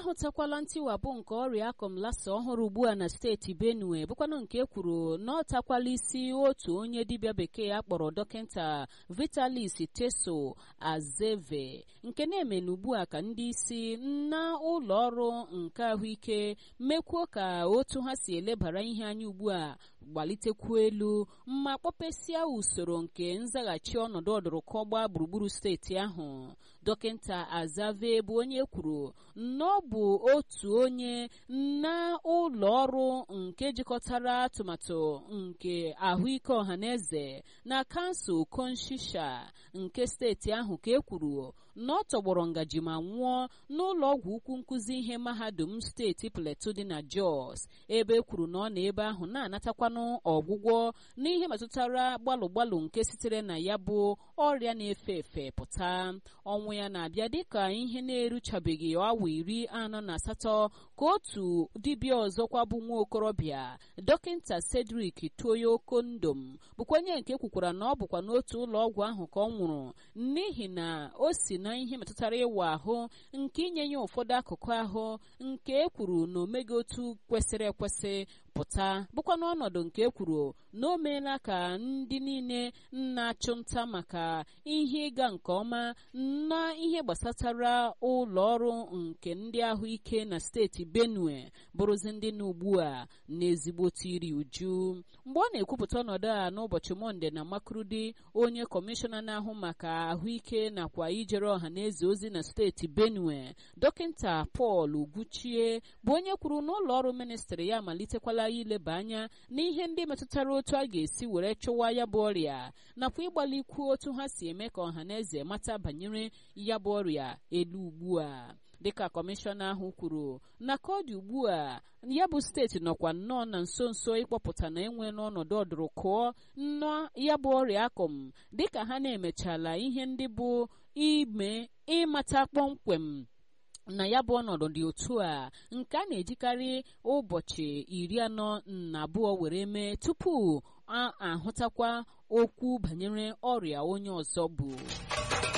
ahụtakwala ntiwapụ nke ọrịa akọm lasa ọhụrụ ugbu a na steeti benue bụkwanụ nke e kwuru na ọ takwala isi otu onye dibịa bekee a kpọrọ dọkịta vitalis teso azeve nke na-eme ugbu a ka ndị isi na ụlọ ọrụ nke ahụike mekwuo ka otu ha si elebara ihe anya ugbu a gbalitekwu elu ma kpọpesịa usoro nke nzaghachi ọnọdụ ọdụrụkọgba gburugburu steeti ahụ dọkịta azave bụ onye kwuru na ọ bụ otu onye na ụlọ ọrụ nke jikọtara atụmatụ nke ahụike ọhaneze na kansụl konshisha nke steeti ahụ ka e kwuru na ọ tọgbọrọ ngaji ma nwụọ n'ụlọ ọgwụ ukwu nkụzi ihe mahadum steeti plateau dị na jos ebe e kwuru na ọ na ebe ahụ na-anatakwanụ ọgwụgwọ n'ihe metụtara gbalụ gbalụ nke sitere na ya bụ ọrịa na-efe efe pụta ọnwụ ya na-abịa dịka ihe na-eruchabeghị awa iri anọ na asatọ ka otu dibịa ọzọkwa bụ nwa okorobịa dọkịta cedric tuoyo kondom bụkwa onye nke kwukwara na ọ bụkwa n'otu ụlọ ọgwụ ahụ ka ọ nwụrụ n'ihi na o si na ihe metụtara ịwa ahụ nke inye ya ụfọdụ akụkụ ahụ nke e kwuru na omeghị otu kwesịrị ekwesị pụta bụkwa n'ọnọdụ nke e kwuru na o meela ka ndị niile na-achụ nta maka ihe ịga nke ọma na ihe gbasatara ụlọ ọrụ nke ndị ahụike na steeti benue bụrụzi ndị na ugbu a na-ezigbote iri uju mgbe ọ na-ekwupụta ọnọdụ a n'ụbọchị mọnde na makurudi onye kọmishọna na-ahụ maka ahụike nakwa ijere ọha na eze ozi na steeti benue dọkịta pọl ugwuchie bụ onye kwuru na ụlọ ọrụ ministrị ya amalitekwala ileba anya n'ihe ndị metụtara otu a ga-esi were chụwa ya bụ ọrịa nakwa ịgbalikwu otu ha si eme ka ọha na eze mata banyere ya bụ ọrịa elu ugbu a dịka kọmishọna ahụ kwuru na ka ọ dị ugbu a ya bụ steeti nọkwa nnọọ na nso nso ịkpọpụta na enwe n'ọnọdụ ọdụrụkụọ nnọọ ya bụ ọrịa akọm dịka ha na-emechala ihe ndị bụ ime ịmata kpọmkwem na ya bụ ọnọdụ dị otu a nke a na-ejikarị ụbọchị iri anọ na abụọ were mee tupu a ahụtakwa okwu banyere ọrịa onye ọzọ bụ